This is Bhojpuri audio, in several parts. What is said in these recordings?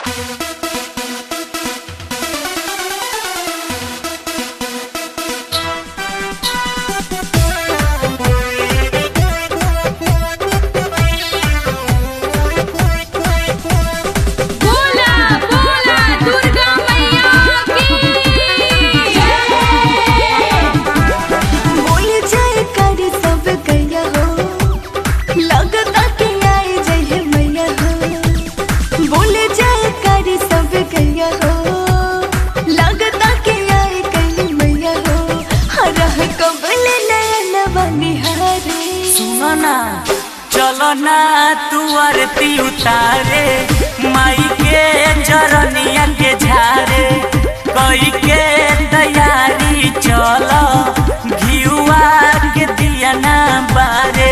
बोला बोला दुर्गा मैया की बोल जाए कर सब गया हो लगता कि आए जय मैया हो बोल जाए कर सब गया हो लगता कि आए कहीं मैया हो हरह कबल नयन बनिहारे सुनो ना चलो ना तू आरती उतारे माई के चरनिया के झारे कई के तैयारी चलो घियुआ के दिया ना बारे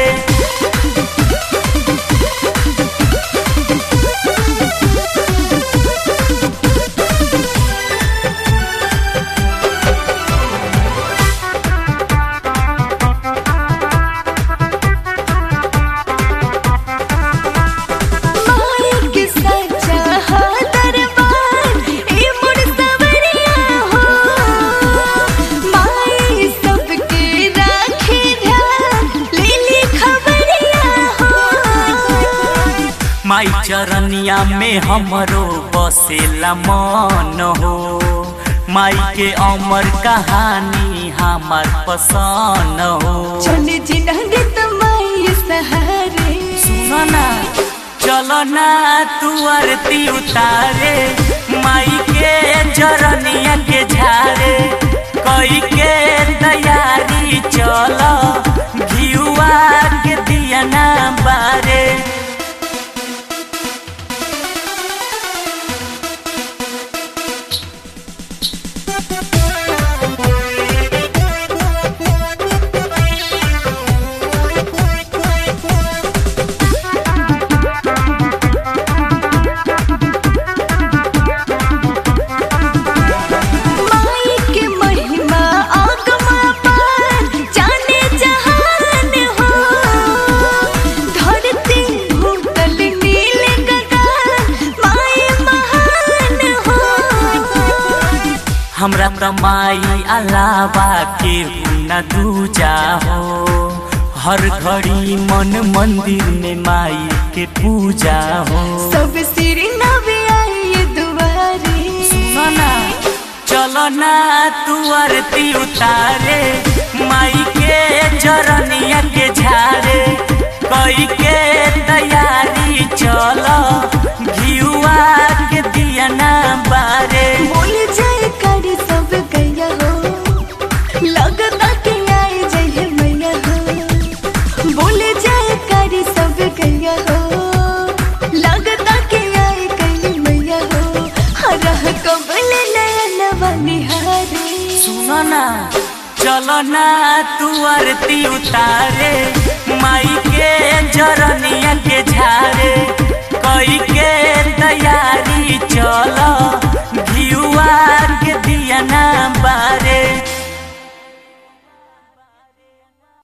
माई के सच्चा हा दरबार ए मुड़ सवरिया हो माई सबके राखे ध्यान ले ली खबरिया हो माई चरनिया में हमरो बसेला मन हो माई के अमर कहानी हमार पसंद हो चल जिनगे तुम्हारी सहारे सुनो ना चलो ना तू आरती उतारे माई के चरनिया के झारे कई के तैयारी चलो घियुआ के दिया ना बारे माई के महिमा आगमा पार जाने जहान हो धरती भूतल नील गगन माई महान हो हमरा त माई अलावा के न दूजा हो हर घड़ी मन मंदिर में माई के पूजा हो सब सिर नवे आई दुआरे सुनो ना चलो ना तू आरती उतारे माई के चरनिया के झारे कई के तैयारी चलो घियुआ के दिया ना बारे बोल जाए कर सब गया हो लगता कि आए जय मैया हो बोल जाए कर सब गया हो लगता कि आए कहीं मैया हो हरह कबल नयन बनिहारे सुनो ना चलो ना तू आरती उतारे माई के चरनिया के झारे